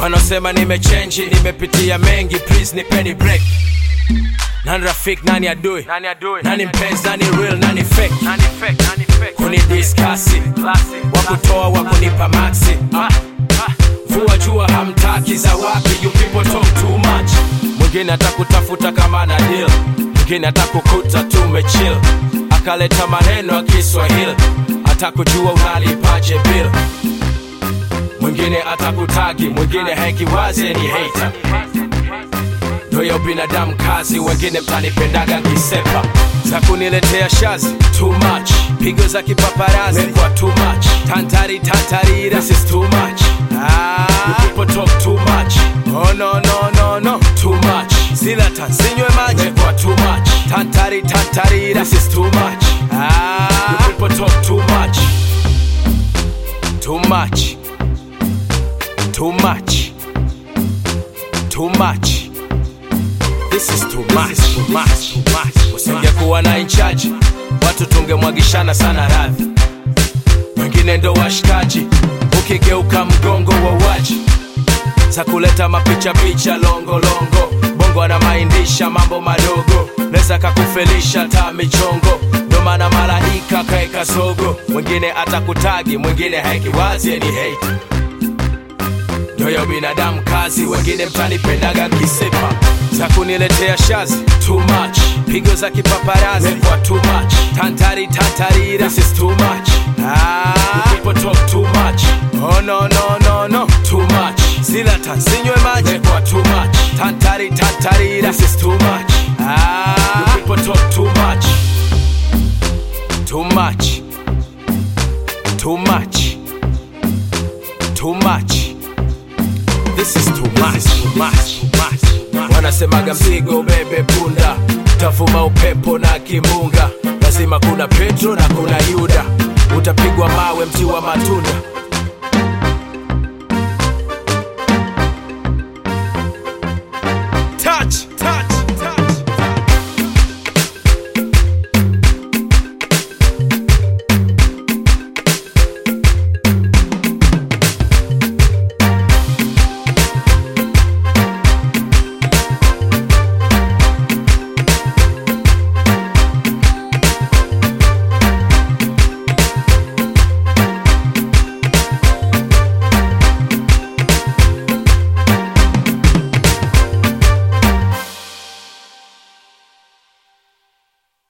Wanaosema nimechenji, nimepitia mengi, please nipeni break. Nani rafiki, nani adui, Nani adui? nani mpenzi, nani real, nani fake? Nani fake? Nani fake? Kunidiskasi, Classic. wakutoa wakunipa maxi. Ah, ah. Vua jua hamtaki za wapi, you people talk too much. Mwingine atakutafuta kama na deal, mwingine atakukuta tumechill, akaleta maneno ya Kiswahili, atakujua unalipaje bill. Mwingine atakutagi, mwingine hekiwazi ni hater. Ndoyo binadamu kazi, wengine mtanipendaga kisepa za kuniletea shazi too much, pigo za kipaparazi kwa too much, tantari tantarira this is too much. Ah, you people talk too much. Oh no no no no too much. Zila tansinywe maji kwa too much, tantari tantarira this is too much. Ah, you people talk too much, too much, too much, too much. This is too much, too much, too much. Usingekuwa na inchaji, watu tungemwagishana sana radhi. Wengine ndo washikaji, ukigeuka mgongo wa waji za kuleta mapicha picha longo longo. Bongo anamaindisha mambo madogo, neza kakufelisha ta michongo. Ndo maana malaika kaeka sogo, mwingine atakutagi, mwingine haikiwazi ni hate ndoyo binadamu kazi, wengine mtanipendaga kisepa za kuniletea shazi too much, pigo za kipaparazi kwa too much, tantari tantarira this is too much. Ah, you people talk too much. Oh no no no no too much. Zila tansinywe maji kwa too much, tantari tantarira this is too much. Ah, you people talk too much, too much, too much, too much. This is too much, too much, too much. Wanasemaga mzigo bebe punda, tavuma upepo na kimbunga, lazima kuna Petro na kuna Yuda, utapigwa mawe mti wa matunda